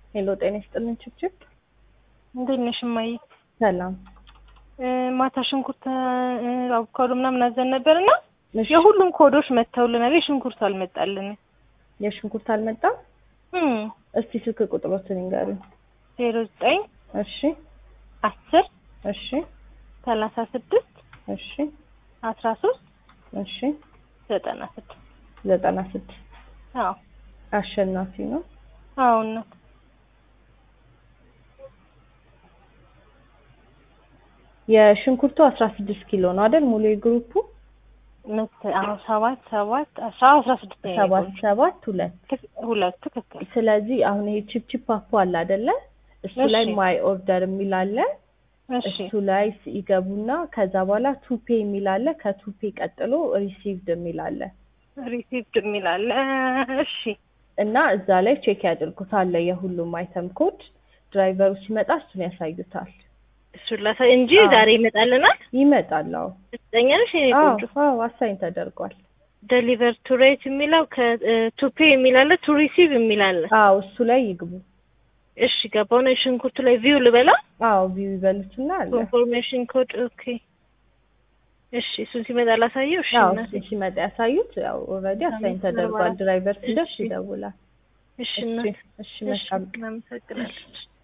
ሄሎ ጤና ይስጥልን ችብችብ እንዴት ነሽ እማዬ? ሰላም ማታ ሽንኩርት አቮካዶ ምናምን አዘን ነበር እና እሺ የሁሉም ኮዶች መጥተውልናል። የሽንኩርት አልመጣልንም። የሽንኩርት አልመጣም እም እስቲ ስልክ ቁጥሮትን ይንገሩኝ ዜሮ ዘጠኝ እሺ አስር እሺ ሰላሳ ስድስት እሺ አስራ ሶስት እሺ ዘጠና ስድስት ዘጠና ስድስት አዎ አሸናፊ ነው አዎ እናት የሽንኩርቱ አስራ ስድስት ኪሎ ነው አይደል ሙሉ የግሩፑ መት አዎ ሰባት ሰባት አስራ አስራ ስድስት ነው ሰባት የቆየው። ሰባት ሁለት ትክ- ሁለት ትክክል ስለዚህ አሁን ይሄ ቺፕቺፕ አፖ አለ አይደለ እሱ ላይ እሺ። ማይ ኦርደር የሚል አለ እሺ እሱ ላይ ይገቡና ከዛ በኋላ ቱፔ የሚል አለ ከቱፔ ቀጥሎ ሪሲቭድ የሚል አለ ሪሲፕት የሚል አለ እሺ እና እዛ ላይ ቼክ ያድርጉት አለ የሁሉም አይተም ኮድ ድራይቨሩ ሲመጣ እሱን ያሳዩታል እሱን ላሳይ እንጂ አዎ። ዛሬ ይመጣልናል ይመጣል አዎ እርግጠኛ ነሽ የኔ አዎ ቆንጆ አዎ አሳይን ተደርጓል ደሊቨር ቱ ሬት የሚለው ከቱፔ የሚል አለ ቱ ሪሲቭ የሚል አለ አዎ እሱ ላይ ይግቡ እሺ ገባው ነው ሽንኩርቱ ላይ ቪው ልበላ አዎ ቪው ይበሉትና አለ ኮንፎርሜሽን ኮድ ኦኬ እሺ እሱን ሲመጣ ላሳየው እሺ አዎ እናቴ እሱ ሲመጣ ያሳዩት ያው ኦልሬዲ አሳይን አመት ተደርጓል በኋላ። ድራይቨር ሲደርስ እሺ። ይደውላል እሺ እሺ እናት እሺ እሺ መልካም እናመሰግናለን